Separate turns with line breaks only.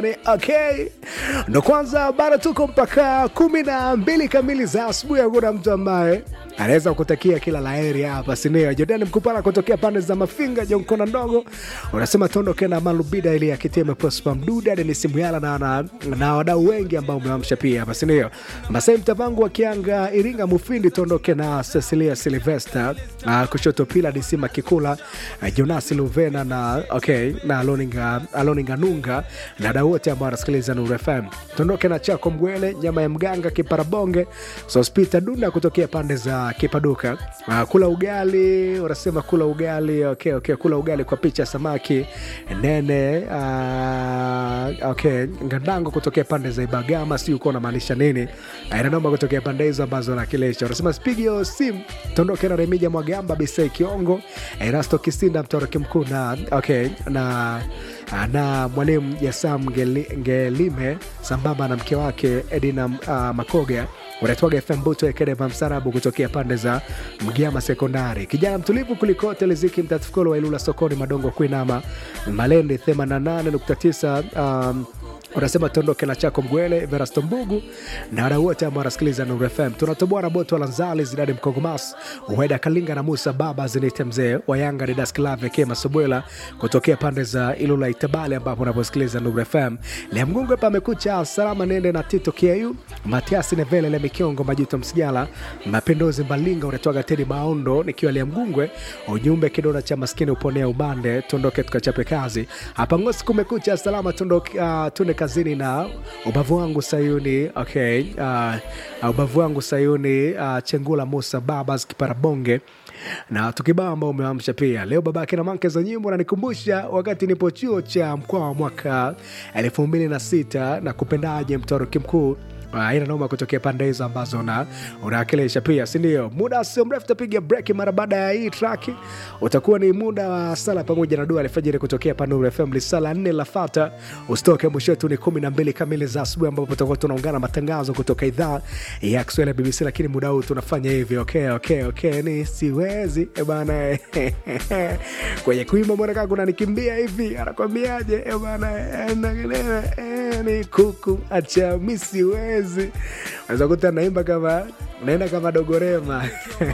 Okay, ndo kwanza bado tuko mpaka kumi na mbili kamili za asubuhi. Hakuna mtu ambaye anaweza kutakia kila laheri hapa, sinio? Jordan Mkupala kutokea pande za Mafinga, Jonkona ndogo unasema tuondoke na Malubida ili akiteme Prosper Mduda, Denis Muyala na, na, na wadau wengi ambao umewamsha pia hapa, sinio? Masai Mtavangu wa Kianga, Iringa Mufindi, tuondoke na Cecilia Silvester uh, kushoto pila Disima Kikula uh, Jonas Luvena na okay, na Aloninga, Aloninga Nunga na wadau wote ambao wanasikiliza Nuru FM. Tuondoke na Chako Mgwele, nyama ya mganga, Kiparabonge, Sospita Dunda kutokea pande za Kipaduka. Uh, kula ugali, unasema kula ugali, okay, okay, kula ugali kwa picha samaki nene. Uh, okay, Ngandango kutokea pande za Ibagama, si uko unamaanisha nini? Inanoma kutokea pande hizo ambazo nakilisha. Unasema spigio sim, tuondoke na Remija Mwagamba, Bisei Kiongo, Erasto Kisinda, mtoroki mkuu na okay, na na mwalimu Jasam Ngeli- Ngelime sambamba na mke wake Edina uh, Makoga unaitwaga FM Buto Ekedeva Msarabu kutokea pande za Mgiama Sekondari. Kijana mtulivu kulikote Liziki Mtatukolo wa Ilula sokoni Madongo Kuinama Malende 88.9 um, unasema tuondoke na chako Mgwele, Verasto Mbugu na wadau wote ambao wanasikiliza Nuru FM. Tunatoboa na Boto Lanzali, Zidadi Mkongomas, Uweda Kalinga na Musa Baba Zinite Mzee wa Yanga, Didas Klave Kema Sobwela kutokea pande za Ilula Itabale, ambapo unaposikiliza Nuru FM. Lea Mgungu hapa amekucha salama, nende na Tito Kiayu, Matiasi Nevele, Lemi Kiongo, Majuto Msijala, Mapinduzi Mbalinga, unatoaga Tedi Maondo, nikiwa Lea Mgungwe, ujumbe kidona cha maskini uponea ubande, tuondoke tukachape kazi hapa Ngosi. Kumekucha salama, tuondoke uh, tuende kazini na ubavu wangu Sayuni. Okay, uh, ubavu wangu Sayuni, uh, Chengula Musa Babas Kiparabonge na tukibao ambao umeamsha pia leo. Babake na manke za nyimbo nanikumbusha wakati nipo chuo cha mkoa wa mwaka elfu mbili na sita na kupendaje mtoroki mkuu Ah, ina noma kutokea pande hizo ambazo na unawakilisha pia, si ndio? Muda sio mrefu tapiga break. Mara baada ya hii track utakuwa ni muda wa sala pamoja na dua alfajiri kutokea pa Nuru FM. Sala nne lafata, usitoke. Mwisho wetu ni kumi na mbili kamili za asubuhi, ambapo tutakuwa tunaungana matangazo kutoka idhaa ya Kiswahili ya BBC, lakini muda huu tunafanya hivi. Okay, okay, okay, ni siwezi eh bana kwenye kuimba mwanaka kuna nikimbia hivi, anakwambiaje eh bana eh, na- eh, ni kuku acha mi siwezi. Unaweza kuta naimba kama unaenda kama dogorema